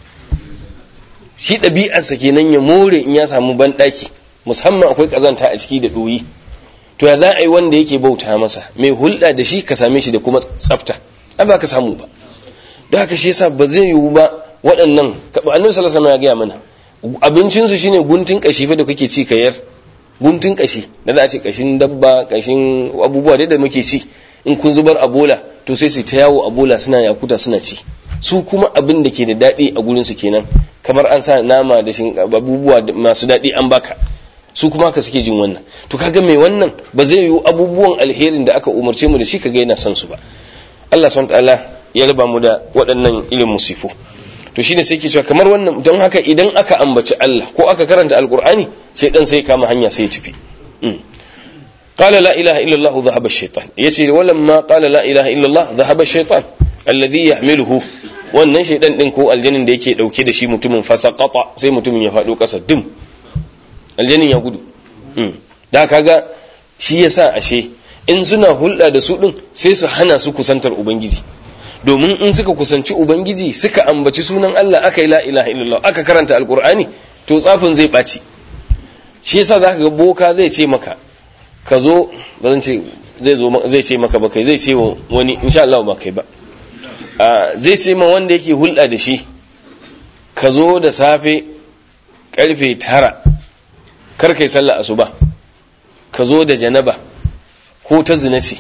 shi ɗabi'arsa kenan ya more in ya samu banɗaki musamman akwai ƙazanta a ciki da ɗoyi to ya za a yi wanda yake bauta masa mai hulɗa da shi ka same shi da kuma tsafta ai ba ka samu ba don haka shi yasa ba zai yiwu ba waɗannan annabi sallallahu alaihi wasallam ya gaya mana abincinsu shine guntun kashi fa da kake ci kayar guntun kashi da za a ce kashin dabba kashin abubuwa da muke ci in kun zubar a bola to sai su ta yawo a bola suna yakuta suna ci su kuma abin da ke da daɗi a gurinsu kenan kamar an sa nama da shin abubuwa masu daɗi an baka su kuma haka suke jin wannan to kaga mai wannan ba zai yiwu abubuwan alherin da aka umarce mu da shi kaga yana son su ba Allah subhanahu ta'ala ya raba mu da waɗannan irin musifu to shine sai ke cewa kamar wannan don haka idan aka ambaci Allah ko aka karanta alqur'ani sai dan sai kama hanya sai ya tafi qala la ilaha illa Allah dhahaba ash-shaytan yace walamma qala la ilaha illa Allah dhahaba ash-shaytan alladhi yahmiluhu wannan shaydan din ko aljanin da yake dauke da shi mutumin fasaqata sai mutumin ya fado kasa dim aljanin ya gudu da kaga shi yasa ashe in suna hulɗa da su din sai su hana su kusantar ubangiji domin in suka kusanci ubangiji suka ambaci sunan Allah aka yi la ilaha illallah aka karanta alqur'ani to tsafin zai ɓaci shi yasa zaka ga boka zai ce maka ka zo ba zan ce zai zo zai ce maka ba kai zai ce wa wani insha Allah ba kai ba zai ce ma wanda yake hulɗa da shi ka zo da safe karfe tara kar kai sallah asuba ka zo da janaba ko ta zina ce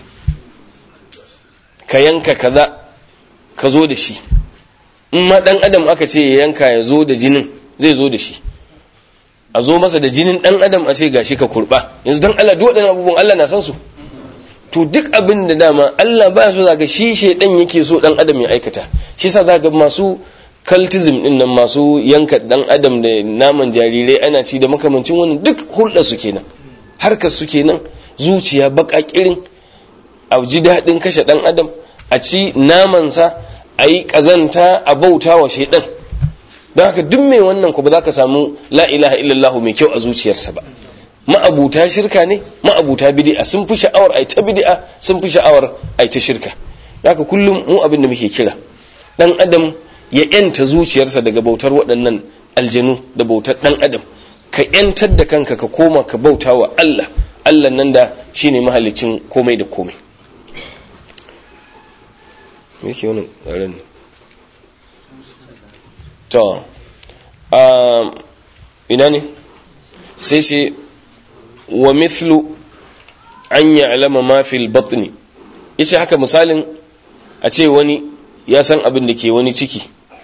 ka yanka kaza ka zo da shi in ma dan adam aka ce ya yanka ya zo da jinin zai zo da shi a zo masa da jinin dan adam a ce gashi ka kurba yanzu dan Allah duk waɗannan abubuwan Allah na san su to duk abin da dama Allah baya so zaka shi shedan yake so dan adam ya aikata shi yasa za ga masu cultism din nan masu yanka dan adam da naman jarirai ana ci da makamancin wannan duk hulɗa su kenan harkar su kenan zuciya baka kirin a ji daɗin kashe dan adam a ci namansa a yi ƙazanta a bauta wa shaidan don haka duk mai wannan ku ba za ka samu la ilaha illallah mai kyau a zuciyarsa ba ma'abuta shirka ne ma'abuta bid'a sun fi sha'awar ai ta bid'a sun fi sha'awar ai ta shirka haka kullum mu abin da muke kira dan adam ya yanta zuciyarsa daga bautar waɗannan aljanu da bautar dan adam ka yantar da kanka ka koma ka bauta wa Allah Allah nan da shine mahalicin komai da komai me yake wannan tsaron ne to ina ne sai sai wa mithlu an ya'lama ma fil batni yace haka misalin a ce wani ya san abin da ke wani ciki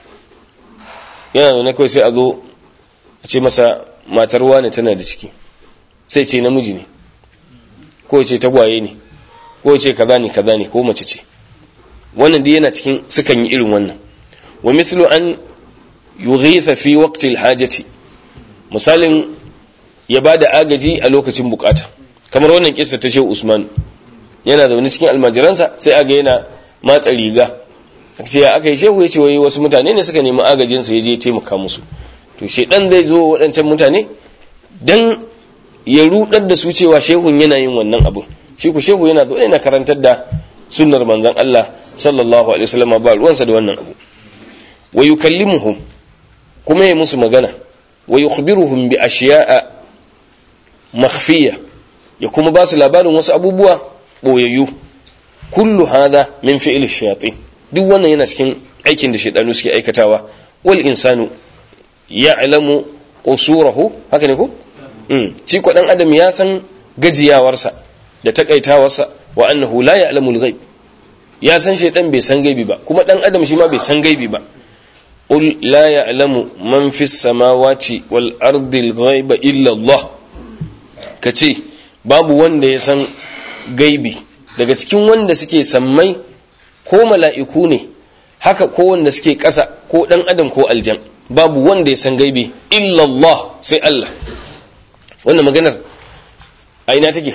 yana da kawai sai a zo a ce masa matar wani tana da ciki sai ce namiji ne ko ce tagwaye ne ko ce kaza ne kaza ne ko mace ce wannan dai yana cikin sukan yi irin wannan wa mithlu an yughitha fi waqti al-hajati misalin ya bada agaji a lokacin bukata kamar wannan kissa ta Shehu Usman yana da wani cikin almajiransa sai aga yana matsa riga sai ya aka yi shehu ya ce wai wasu mutane ne suka nemi agajin sa je taimaka musu to shedan zai zo waɗancan mutane dan ya rudar da su cewa shehun yana yin wannan abu shi ku shehu yana zo yana karantar da sunnar manzon Allah sallallahu alaihi wasallam ba ruwansa da wannan abu wa yukallimuhum kuma ya musu magana wa yukhbiruhum bi ashiya'a makhfiya ya kuma ba su labarin wasu abubuwa boyayyu kullu hadha min fi'l ash-shayatin duk wannan yana cikin aikin da shaydanu suke aikatawa wal insanu ya'lamu qusurahu haka ne ko mm shi ko dan adam ya san gajiyawarsa da takaitawarsa wa annahu la ya'lamu al-ghaib ya san shaydan bai san gaibi ba kuma dan adam shi ma bai san gaibi ba qul la ya'lamu man fis samawati wal ardi al-ghaiba illa Allah kace babu wanda ya san gaibi daga cikin wanda suke sammai ko mala'iku ne haka ko wanda suke ƙasa ko ɗan adam ko aljan babu wanda ya san gaibi illallah sai Allah wannan maganar a ina take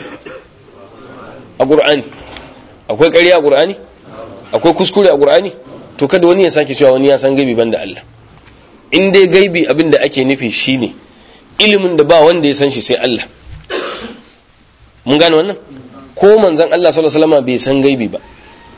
a ƙur'ani akwai ƙarya a ƙur'ani akwai kuskure a ƙur'ani to kada wani ya sake cewa wani ya san gaibi banda Allah in dai gaibi abin da ake nufi shine ilimin da ba wanda ya san shi sai Allah mun gane wannan ko manzon Allah sallallahu alaihi wasallam bai san gaibi ba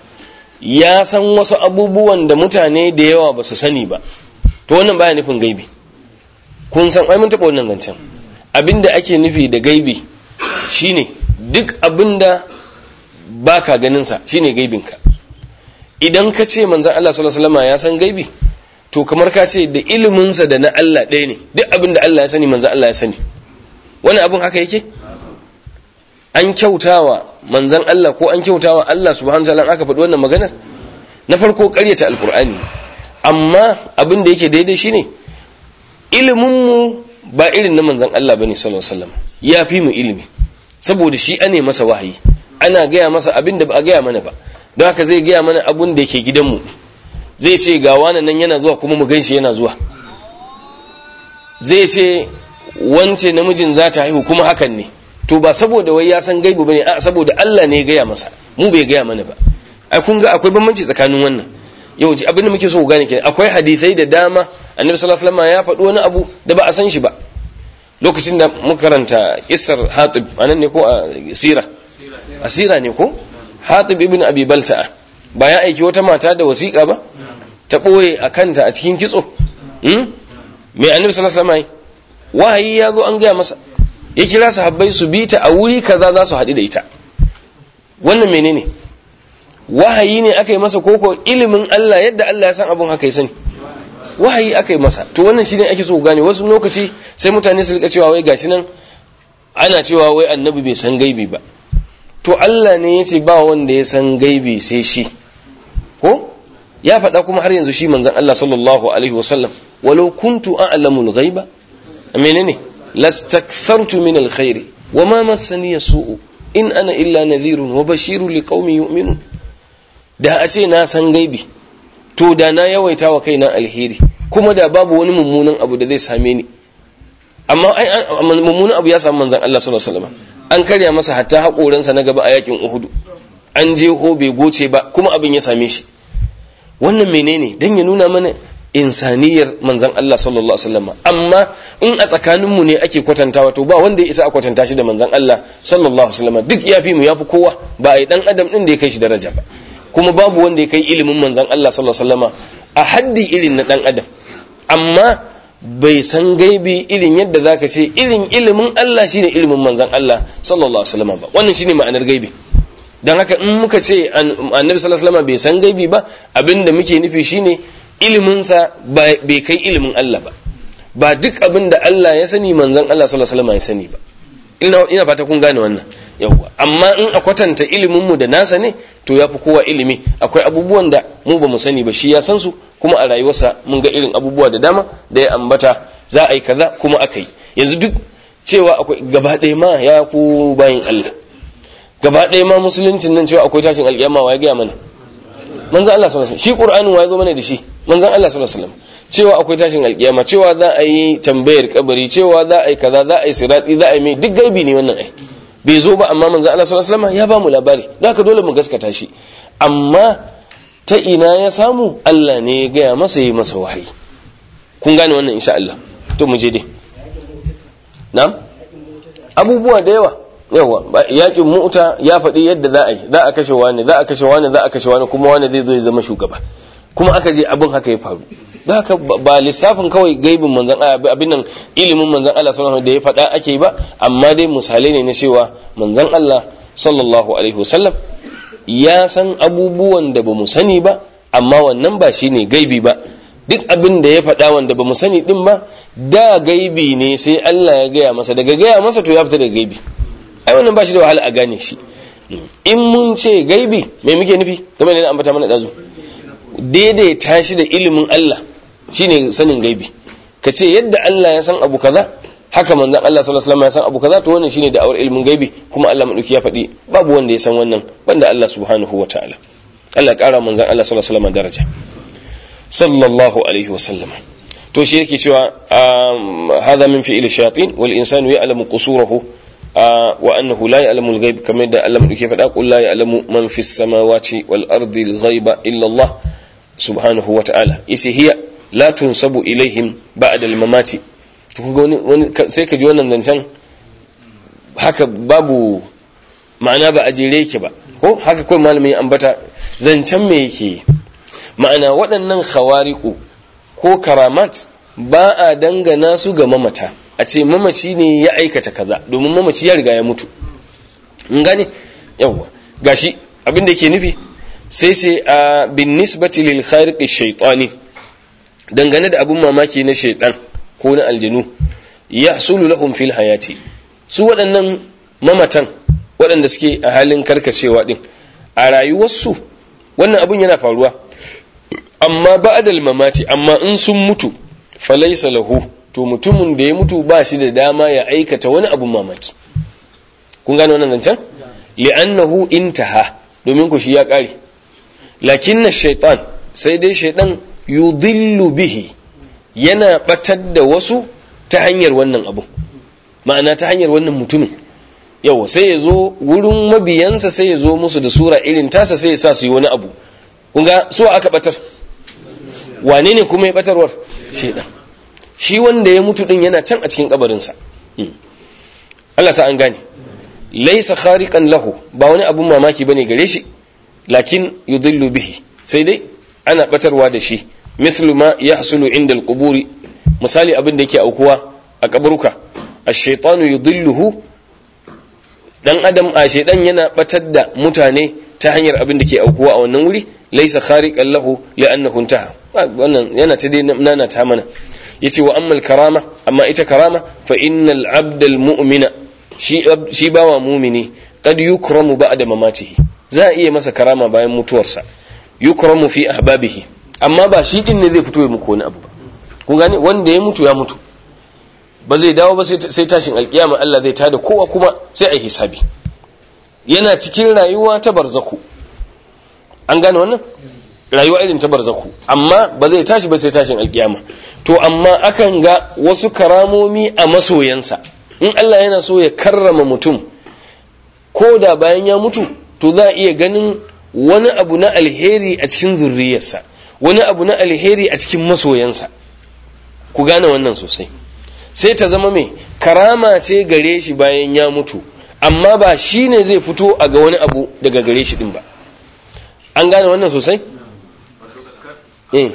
ya san wasu abubuwan da mutane da yawa ba su sani ba to wannan baya nufin gaibi kun san ai mun taɓa wannan zancen abinda ake nufi da gaibi shine duk abinda baka ganin sa shine gaibinka idan ka ce manzon Allah sallallahu alaihi wasallam ya san gaibi to kamar ka ce da ilimin sa da na Allah ɗaya ne duk abinda Allah ya sani manzon Allah ya sani wani abin haka yake an kyautawa manzan Allah ko an kyautawa Allah subhanahu wa ta'ala aka faɗi wannan maganar na farko ƙaryata alkur'ani amma abin da yake daidai shine ilimin mu ba irin na manzan Allah bane sallallahu alaihi wasallam ya fi mu ilimi saboda shi ane masa wahayi ana gaya masa abin da ba a gaya mana ba don haka zai gaya mana abin da yake gidanmu zai ce ga wani nan yana zuwa kuma mu ganshi yana zuwa zai ce wance namijin za ta haihu kuma hakan ne to ba saboda wai ya san gaibu bane a saboda Allah ne ya gaya masa mu bai gaya mana ba ai kun ga akwai bambanci tsakanin wannan yau ji abin da muke so ku gane kenan akwai hadisai da dama annabi sallallahu alaihi wasallam ya faɗi wani abu da ba a san shi ba lokacin da muka karanta kissar Hatib anan ne ko a sira asira ne ko Hatib ibn Abi Balta'a ba ya aiki wata mata da wasiƙa ba ta ɓoye a kanta a cikin kitso mai annabi sallallahu alaihi wasallam wahayi ya zo an gaya masa ya kira sahabbai su bi ta a wuri kaza za su haɗu da ita wannan menene wahayi ne aka yi masa koko ilimin Allah yadda Allah ya san abin haka ya sani wahayi aka yi masa to wannan shine ake so gane wasu lokaci sai mutane su rika cewa wai gashi nan ana cewa wai annabi bai san gaibi ba to Allah ne ya ce ba wanda ya san gaibi sai shi ko ya faɗa kuma har yanzu shi manzon Allah sallallahu alaihi wasallam walau kuntu a'lamul ghaiba menene lastakthartu min alkhairi wama massani yasu'u in ana illa nadhirun wa bashirun liqaumin yu'minun da a ce na san gaibi to da na yawaita wa kaina alheri kuma da babu wani mummunan abu da zai same ni amma mummunan abu ya samu manzon Allah sallallahu alaihi wasallam an karya masa hatta haƙoransa na gaba a yakin Uhud an je ho bai goce ba kuma abin ya same shi wannan menene dan ya nuna mana insaniyar manzon Allah sallallahu alaihi wasallam amma in a tsakaninmu ne ake kwatantawa to ba wanda ya isa a kwatanta shi da manzon Allah sallallahu alaihi wasallam duk yafi mu yafi kowa ba ai dan adam din da ya kai shi daraja ba kuma babu wanda ya kai ilimin manzon Allah sallallahu alaihi wasallam a haddi irin na dan adam amma bai san gaibi irin yadda zaka ce irin ilimin Allah shine ilimin manzon Allah sallallahu alaihi wasallam ba wannan shine ma'anar gaibi dan haka in muka ce annabi sallallahu alaihi wasallam bai san gaibi ba abinda muke nufi shine iliminsa bai kai ilimin Allah ba ba duk abin da Allah ya sani manzon Allah sallallahu alaihi wasallam ya sani ba ina ina fata kun gane wannan yawa amma in a kwatanta ilimin mu da nasa ne to yafi kowa ilimi akwai abubuwan da mu ba mu sani ba shi ya san su kuma a rayuwarsa mun ga irin abubuwa da dama da ya ambata za a yi kaza kuma aka yi yanzu duk cewa akwai gaba ɗaya ma ya ku bayin Allah gaba ɗaya ma musuluncin nan cewa akwai tashin alƙiyama wa ya gaya mana manzon Allah sallallahu alaihi wasallam shi Qur'anin wa ya zo mana da shi manzon Allah sallallahu alaihi wasallam cewa akwai tashin alkiyama cewa za a yi tambayar kabari cewa za a yi kaza za a yi sirati za a yi mai duk gaibi ne wannan ai bai zo ba amma manzon Allah sallallahu alaihi wasallam ya ba mu labari don haka dole mu gaskata shi amma ta ina ya samu Allah ne ya gaya masa yi masa wahayi kun gane wannan insha Allah to mu je dai na'am abubuwa da yawa yawa yakin mu'ta ya faɗi yadda za a yi za a kashe wani za a kashe wani za a kashe wani kuma wani zai zo ya zama shugaba kuma aka je abin haka ya faru da haka ba lissafin kawai gaibin manzan abin nan ilimin manzan Allah sallallahu da ya faɗa ake ba amma dai misalai ne na cewa manzan Allah sallallahu alaihi wasallam ya san abubuwan da ba mu sani ba amma wannan ba shine gaibi ba duk abin da ya faɗa wanda ba mu sani din ba da gaibi ne sai Allah ya gaya masa daga gaya masa to ya fita daga gaibi ai wannan ba shi da wahala a gane shi in mun ce gaibi me muke nufi kamar ne na ambata mana dazu daidaita shi da ilimin Allah shine sanin gaibi ka ce yadda Allah ya san abu kaza haka manzon Allah sallallahu alaihi wasallam ya san abu kaza to wannan shine da'awar ilimin gaibi kuma Allah madauki ya faɗi babu wanda ya san wannan banda Allah subhanahu wataala Allah ƙara manzon Allah sallallahu alaihi wasallam daraja sallallahu alaihi wasallam to shi yake cewa hadha min fi'il shayatin wal insanu ya'lamu qusurahu wa annahu la ya'lamu al-ghaib kamar da Allah madauki ya faɗa qul la ya'lamu man fis samawati wal ardi al-ghaiba illa Allah subhanahu wa ta'ala yace hiya la tunsabu ilaihim ba'da al-mamati to kun wani wani sai ka ji wannan zancen haka babu ma'ana ba a jere yake ba ko haka kawai malamin ya ambata zancen me yake ma'ana waɗannan khawariqu ko karamat ba a dangana su ga mamata a ce mamaci ne ya aikata kaza domin mamaci ya riga ya mutu in gane yawwa gashi abin da yake nufi sai sai a bin nisbati lil khariqi shaytani dangane da abun mamaki na shaytan ko na aljinu yahsulu lahum fil hayati su waɗannan mamatan waɗanda suke a halin karkacewa din a rayuwarsu wannan abun yana faruwa amma ba'dal mamati amma in sun mutu falaysa lahu to mutumin da ya mutu ba shi da dama ya aikata wani abun mamaki kun gane wannan zancen li'annahu intaha domin ku shi ya kare lakin na shaitan sai dai shaitan yudillu bihi yana batar da wasu ta hanyar wannan abu ma'ana ta hanyar wannan mutumin yawa sai ya zo wurin mabiyansa sai ya zo musu da sura irin tasa sai ya sa su yi wani abu kun ga su aka batar wane ne kuma ya batarwar shaitan shi wanda ya mutu din yana can a cikin kabarinsa Allah sa an gane laisa khariqan lahu ba wani abun mamaki bane gare shi lakin yudillu bihi sai dai ana batarwa da shi mithlu ma yahsulu inda alquburi misali abin da yake aukuwa a kaburuka ash-shaytanu yudilluhu dan adam a shaydan yana batar da mutane ta hanyar abin da ke aukuwa a wannan wuri laisa khariqan lahu li'annahu intaha wannan yana ta dai nana ta mana yace wa ammal karama amma ita karama fa innal abdal mu'mina shi bawa mumini qad yukramu ba'da mamatihi za a iya masa karama bayan mutuwarsa yukramu fi ahbabihi amma ba shi din ne zai fito ya muku wani abu ba kun gane wanda ya mutu ya mutu ba zai dawo ba sai tashin alkiyama Allah zai tada kowa kuma sai a hisabi yana cikin rayuwa ta barzaku an gane wannan rayuwa irin ta barzaku amma ba zai tashi ba sai tashin alkiyama to amma akan ga wasu karamomi a masoyansa in Allah yana so ya karrama mutum ko da bayan ya mutu to za a iya ganin wani abu na alheri a cikin zurriyarsa wani abu na alheri a cikin masoyansa ku gane wannan sosai sai ta zama mai karama ce gare shi bayan ya mutu amma ba shi ne zai fito a ga wani abu daga gare shi din ba an gane wannan sosai? eh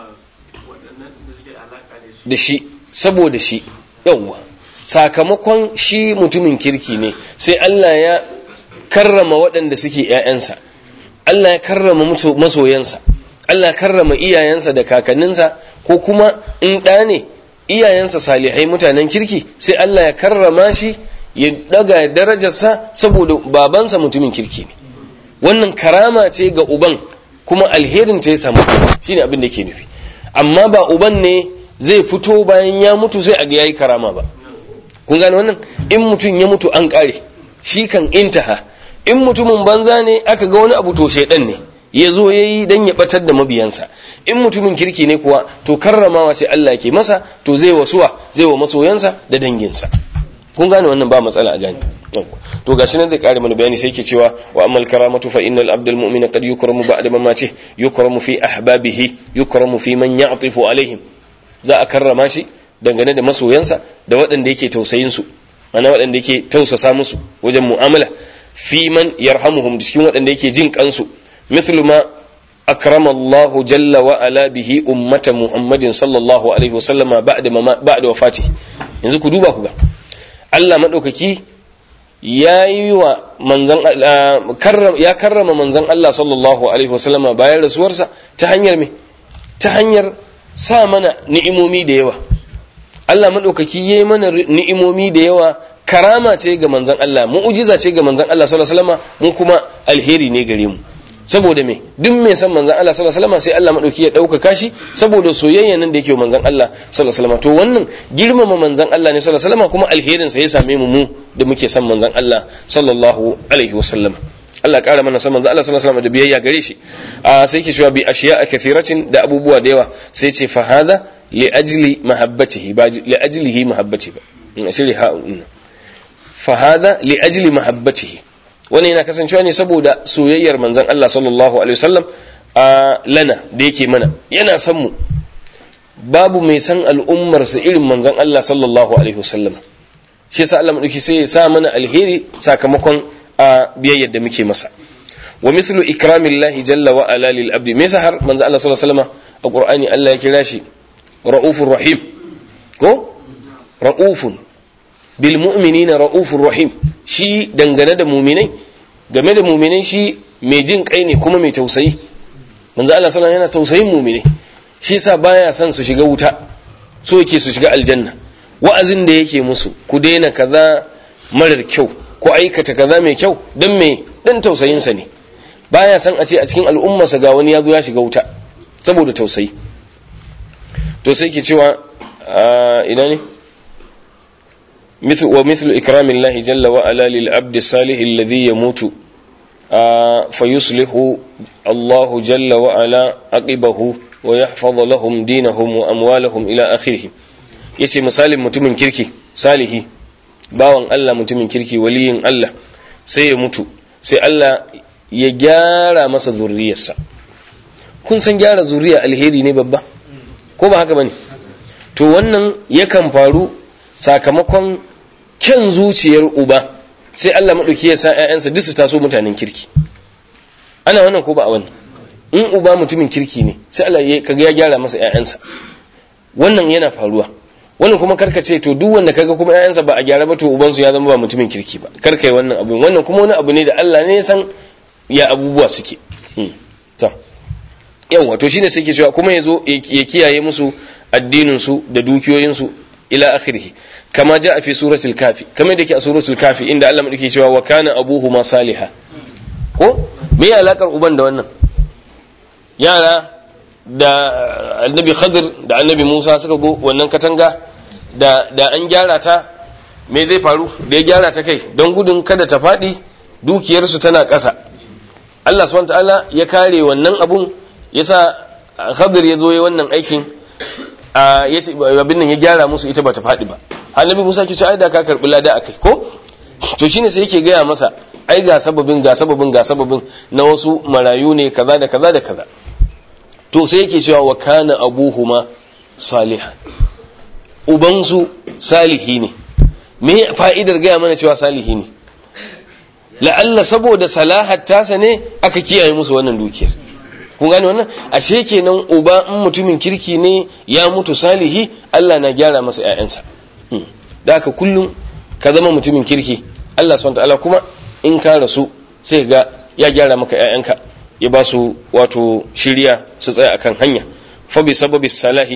da shi saboda shi yawwa sakamakon shi mutumin kirki ne sai Allah ya karrama waɗanda suke ‘ya'yansa Allah ya karrama masoyansa Allah ya karrama iyayensa da kakanninsa ko kuma in ɗa ne iyayensa salihai mutanen kirki sai Allah ya karrama shi ya daga darajarsa saboda babansa mutumin kirki ne wannan karama ce ga uban kuma alherin ta ya samu shine abin da ke nufi amma ba uban ne zai fito bayan ya mutu sai a ga yayi karama ba kun gane wannan in mutum ya mutu an kare shi kan intaha in mutumin banza ne aka ga wani abu to shedan ne ya zo ya yi don ya batar da mabiyansa in mutumin kirki ne kuwa to karramawa sai Allah ke masa to zai wasuwa zai wa masoyansa da danginsa kun gane wannan ba matsala a gani to gashi nan zai kare mana bayani sai yake cewa wa amal karamatu fa innal abdal mu'mina qad yukramu ba'da mamati yukramu fi ahbabihi yukramu fi man ya'tifu alaihim za a karrama shi dangane da masoyansa da waɗanda yake tausayin su ana waɗanda yake tausasa musu wajen mu'amala fi man yarhamuhum cikin waɗanda yake jin kansu mithlu ma أكرم الله جل وعلا به أمة محمد صلى الله عليه وسلم بعد ما بعد وفاته yanzu ku duba ku ga Allah madaukaki ya yi wa manzan ya karrama manzan Allah sallallahu alaihi wasallama bayan rasuwarsa ta hanyar me ta hanyar sa mana ni'imomi da yawa Allah madaukaki ya yi mana ni'imomi da yawa karama ce ga manzan Allah mu'ujiza ce ga manzan Allah sallallahu alaihi wasallama mu kuma alheri ne gare mu saboda me duk mai san manzon Allah sallallahu alaihi wasallam sai Allah madauki ya dauka shi saboda soyayya nan da yake manzon Allah sallallahu alaihi wasallam to wannan girmama manzon Allah ne sallallahu alaihi wasallam kuma alherin sa ya same mu mu da muke san manzon Allah sallallahu alaihi wasallam Allah ƙara mana san manzon Allah sallallahu alaihi wasallam da biyayya gare shi a sai yake cewa bi ashiya'a kathiratin da abubuwa da yawa sai ce fa hadha li ajli mahabbatihi ba li ajlihi mahabbati ba in asiri ha fa hadha li ajli mahabbatihi wani yana kasancewa ne saboda soyayyar manzon Allah sallallahu alaihi wasallam a lana da yake mana yana san mu babu mai san al'ummarsa irin manzon Allah sallallahu alaihi wasallam shi yasa Allah madauki sai ya sa mana alheri sakamakon a biyayyar da muke masa wa mithlu ikramillahi jalla wa ala lil abdi me yasa har manzon Allah sallallahu alaihi wasallam a Qur'ani Allah ya kira shi ra'ufur rahim ko ra'ufun bil mu'minina ra'ufur rahim shi dangane da muminai game da muminai shi mai jin kai ne kuma mai tausayi manzo Allah sallallahu yana tausayin muminai shi yasa baya son su shiga wuta so yake su shiga aljanna wa'azin da yake musu ku daina kaza marar kyau ko aikata kaza mai kyau dan me dan tausayin sa ne baya son a ce a cikin al'ummarsa ga wani ya zo ya shiga wuta saboda tausayi to sai ke cewa ina ne مثل ومثل إكرام الله جل وعلا للعبد الصالح الذي يموت آه فيصلح الله جل وعلا عقبه ويحفظ لهم دينهم وأموالهم إلى آخره yace misalin mutumin kirki salihi bawan Allah mutumin kirki waliyin Allah sai ya mutu sai Allah ya gyara masa zurriyarsa kun san gyara zuriya alheri ne babba ko ba haka bane to wannan yakan faru sakamakon kyan zuciyar uba sai Allah maɗauki ya sa ‘ya'yansa duk su taso mutanen kirki ana wannan ko ba a wannan in uba mutumin kirki ne sai Allah ya kaga ya gyara masa ‘ya'yansa wannan yana faruwa wannan kuma karka ce to duk wanda kaga kuma ‘ya'yansa ba a gyara ba to ubansu ya zama ba mutumin kirki ba karka yi wannan abin wannan kuma wani abu ne da Allah ne ya san ya abubuwa suke to yawa to shine sai ke cewa kuma ya zo ya kiyaye musu addinin su da dukiyoyinsu ila akhirih kama ja fi suratul kafi kamar da ke a suratul kafi inda Allah madauke cewa wa kana abuhuma saliha ko me ya alakar uban da wannan yara da annabi khadir da annabi musa suka go wannan katanga da da an gyara ta me zai faru da ya gyara ta kai don gudun kada ta faɗi dukiyarsu tana ƙasa Allah subhanahu ta'ala ya kare wannan abun yasa Khadir ya zo yi wannan aikin a yace abin nan ya gyara musu ita bata faɗi ba annabi Musa ke ce ai da ka karbi lada akai ko to shine sai yake gaya masa ai ga sababin ga sababin ga sababin na wasu marayu ne kaza da kaza da kaza to sai yake cewa wa kana abuhuma salihan ubansu salihi ne me fa'idar gaya mana cewa salihi ne la'alla saboda salahar tasa ne aka kiyaye musu wannan dukiyar kun gane wannan ashe kenan uba in mutumin kirki ne ya mutu salihi Allah na gyara masa ƴaƴansa da haka kullum ka zama mutumin kirki Allah subhanahu ta'ala kuma in ka rasu sai ga ya gyara maka ƴaƴanka ya ba su wato shiriya su tsaya akan hanya fa bi sababi salahi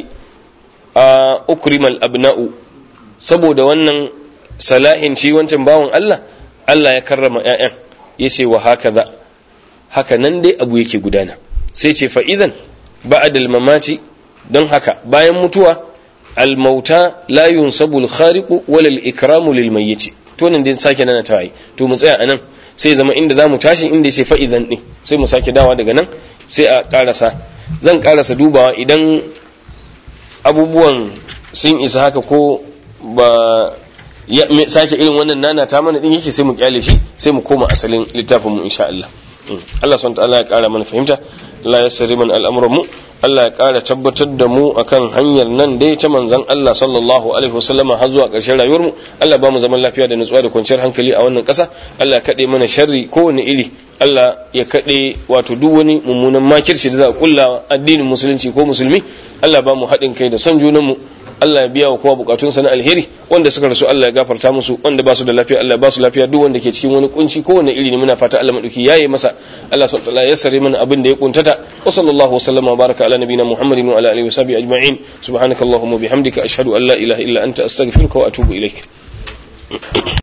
a ukrimal abna'u saboda wannan salahin shi wancan bawan Allah Allah ya karrama ƴaƴan yace wa hakaza haka nan dai abu yake gudana sai ce fa idan ba'dal mamati don haka bayan mutuwa al-mauta la yunsabu al-khariqu wala al-ikramu lil mayyit to nan dai sake nana tayi to mu tsaya anan sai zama inda zamu tashi inda yace fa idan din sai mu sake dawa daga nan sai a karasa zan karasa dubawa idan abubuwan sun isa haka ko ba ya sake irin wannan nana ta mana din yake sai mu kyale shi sai mu koma asalin littafin mu insha Allah Allah subhanahu wa ta'ala ya kara mana fahimta Allah ya sari man al'amuran mu Allah ya ƙara tabbatar da mu akan hanyar nan dai ta manzan Allah sallallahu alaihi wasallama har zuwa ƙarshen rayuwar mu Allah ba mu zaman lafiya da nutsuwa da kwanciyar hankali a wannan ƙasa Allah ya kaɗe mana sharri kowane iri Allah ya kaɗe wato duk wani mummunan makirci da za a kulla addinin musulunci ko musulmi Allah ba mu haɗin kai da son junan mu Allah ya biya wa kowa bukatunsa na alheri wanda suka rasu Allah ya gafarta musu wanda ba su da lafiya Allah ba su lafiya duk wanda ke cikin wani kunci ko wani iri ne muna fata Allah madauki yaye masa Allah subhanahu wa ta'ala ya sare mana abin da ya kuntata wa sallallahu wa sallama wa baraka ala nabiyina Muhammadin wa ala alihi wa sahbihi ajma'in subhanakallahumma bihamdika ashhadu an la ilaha illa anta astaghfiruka wa atubu ilaik